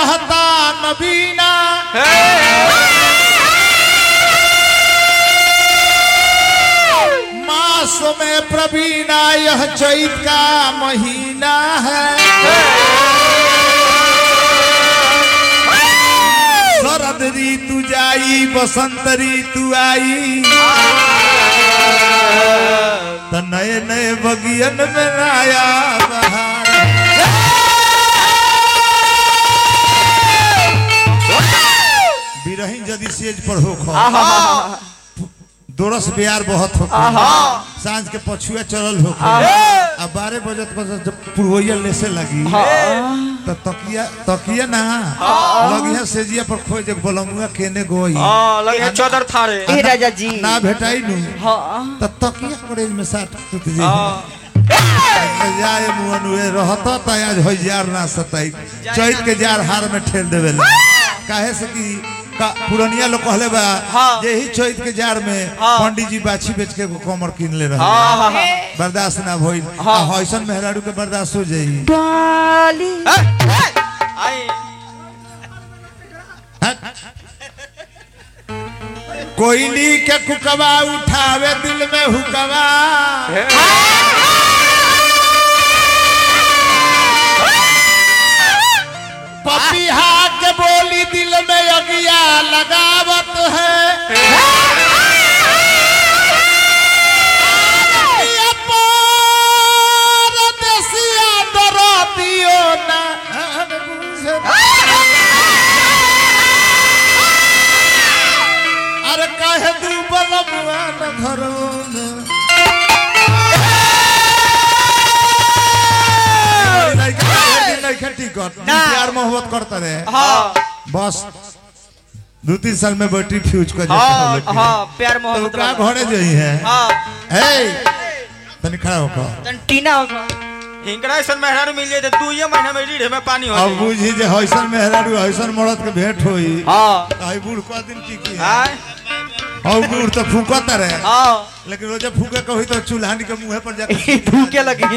रहता नबीना मास में प्रवीणा यह चैत का महीना है शरद ऋतु जाई बसंत ऋतु आई त नए नए बगियन में आया बहार बिरही यदि सेज पर हो खो दोरस बिहार बहुत हो सांझ के पछुआ चलल हो अब बारह बजे तक जब पुरवैया लेसे लगी तो तकिया तकिया ना लगिया सेजिया पर खोज एक बलमुआ केने गोई लगे चौदर थारे ए राजा जी ना भेटाई नु हाँ त तकिया करेज में साट टूट जी जाए मुअन हुए रहत त आज हो जार ना सताई चैत के जार हार में ठेल देवे काहे से कि का पुरनिया लोग कहले बा हाँ। यही चैत के जार में हाँ। पंडित जी बाछी बेच के एगो कमर किन ले रहे हाँ हाँ हाँ बर्दाश्त ना भइल हाँ। आ हइसन मेहरारू के बर्दाश्त हो जाई डाली आई कोयली के कुकवा उठावे दिल में हुकवा पपिहा के बोली दिल में अगिया लगावत है ये परदेसिया डरतियो ना बुझे। अरे काहे तू बलमुआ न घरों में नहीं टिकट प्यार मोहब्बत करता रहे हाँ बस दो तीन साल में बैटरी फ्यूज कर हाँ जाता हाँ प्यार तो मोहब्बत का वाला। घरे जई है हाँ हे तनी खड़ा होकर तन टीना होगा हिंकड़ा ऐसा मेहरारू मिल जाए तो दू ये महीना में रीढ़ में पानी हो अब जाए बुझी जे हइसन मेहरारू हइसन मरद के भेंट होई हाँ आई बूढ़ का दिन टिकी है हाँ और बूढ़ तो फूकता रहे हाँ लेकिन रोजे फूके कही तो चूल्हानी के मुंह पर जाके भूखे लगी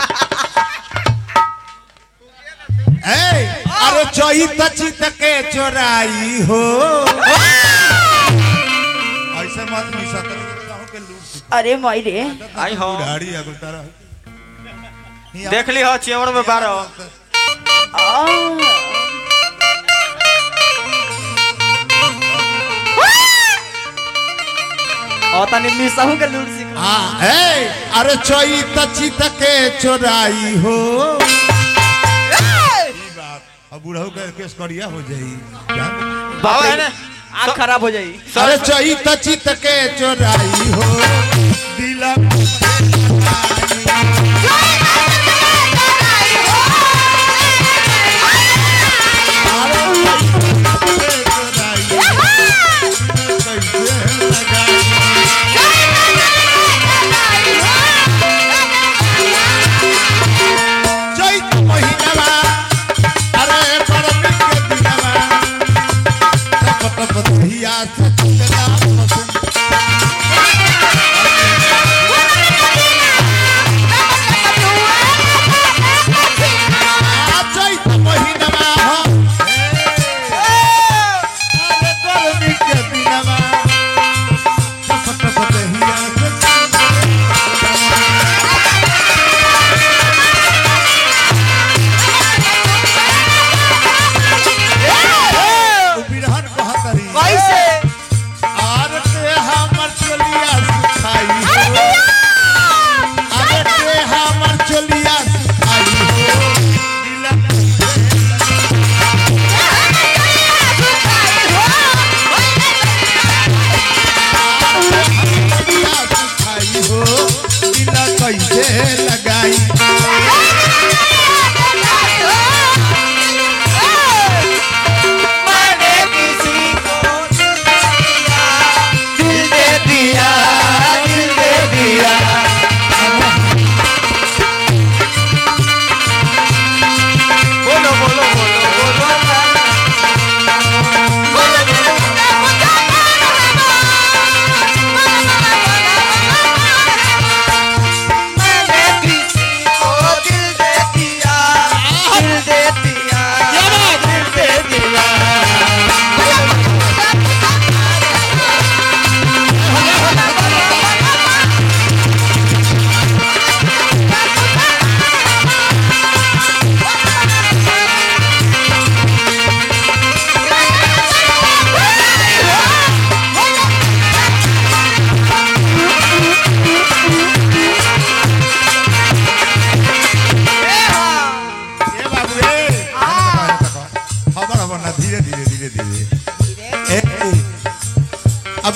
ए अरे चोई तचित के चोराई हो ऐसे मत मिसा तर कहूं के लूट सिखा। अरे माई रे आई हो बुढ़ाड़ी अगल तारा देख ली हो चेवड़ में बारह आ, और तनी मिसहू के लूट सिख आ ए अरे चोई तचित के चोराई हो ई बात अब बुढ़ऊ के केस करिया हो जाई जान? बाबा है ना आँख खराब हो जाई अरे चोई तचित के चोराई हो दिल चैत महीनवा अरे परम के दिनवा तप तप धिया से चला पसंद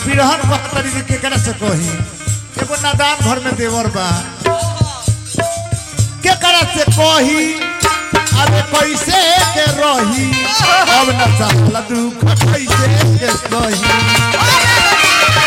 पिरहन कहतरी जे केकरा से कही एगो नादान घर में देवर बा केकरा से कही अरे कैसे के रही अब न सहला दुख कैसे के सही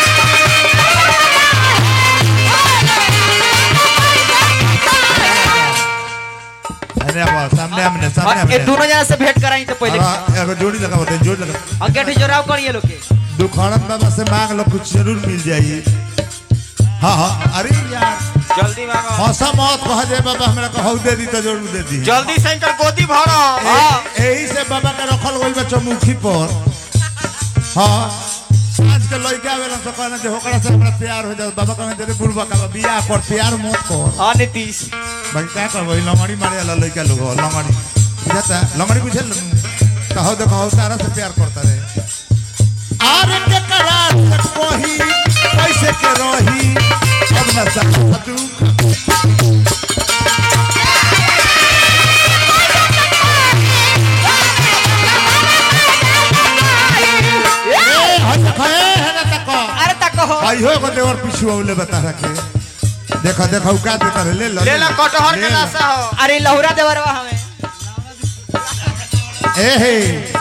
अरे अब सामने हमने सामने और ये हमने दोनों जना से भेंट कराई तो पहले अब एगो जोड़ी लगा होते जोड़ी लगा और गेट जोराव करिए लोग के दुखड़न बाबा से मांग लो कुछ जरूर मिल जाई हाँ हाँ अरे यार जल्दी मांगो हौसा मौत कह जाए बाबा हमरा कहू दे दी तो जरूर दे दी जल्दी से इनकर गोदी भरो ए- यही से बाबा के रखल गइल बा चौमुखी पर हाँ साँझ के लइका आवेला तो कहना जे होकरा से हमरा प्यार हो जाए बाबा कहना जे बुढ़वा का बियाह कर प्यार मत कर हाँ नीतीश भाई क्या करबो ई लंगड़ी मारे वाला लइका लोग हो, लंगड़ी बुझाता लंगड़ी बुझे तो हो देखो हो तारा से प्यार करता रहे आरे के करार से कोही कैसे के रही अब न सकता दुख ए हट खए है ना तक अरे तक हो भाई हो को देवर पिछु औले बता रखे देखो देखो का देता रहे ले लो ले ला कटहर ले के लो। लाशा हो अरे लहुरा देवरवा हमें ए हे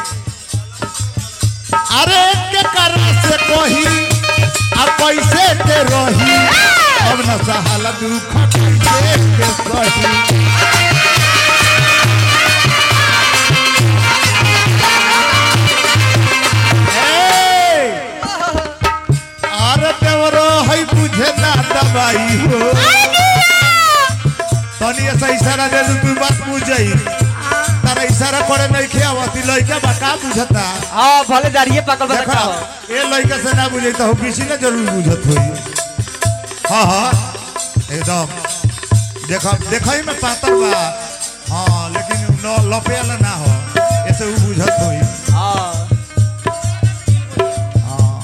अरे के करा से कोही आ कैसे के रही अब न सहाला दुख कैसे के सही ए! अरे देवरो है बुझे ना दवाई हो तनी ऐसा इशारा दे दू तू बात बुझई तारा इशारा करे नहीं खे आवती लइका बा का बुझता हाँ भले दाढ़िए पकड़ देखा बता हो ए लइका से ना बुझे तो किसी ने जरूर बुझत होई हाँ हाँ एकदम देखा देखा ही में पातर बा हाँ लेकिन न लपे वाला ना हो ऐसे वो बुझत होई हाँ हाँ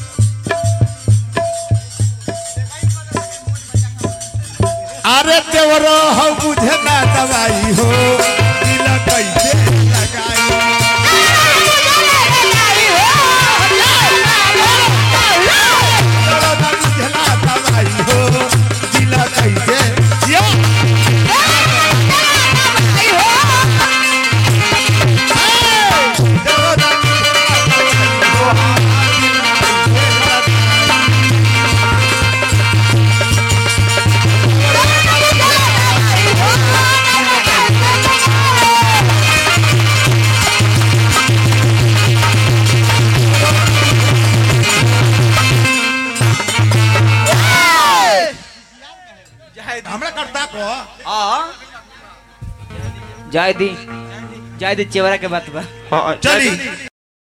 अरे देवरो हो बुझे ना दवाई हो दिल कैसे लगाई देवरो ना बुझे ना दवाई हो दिल कैसे यो हे! देवरो ना बुझे ना दवाई हो, दिल कैसे लगाई। हमरा करता को हाँ जाय दी जाय दी चेवरा के बात बा हाँ, चली जल्दी।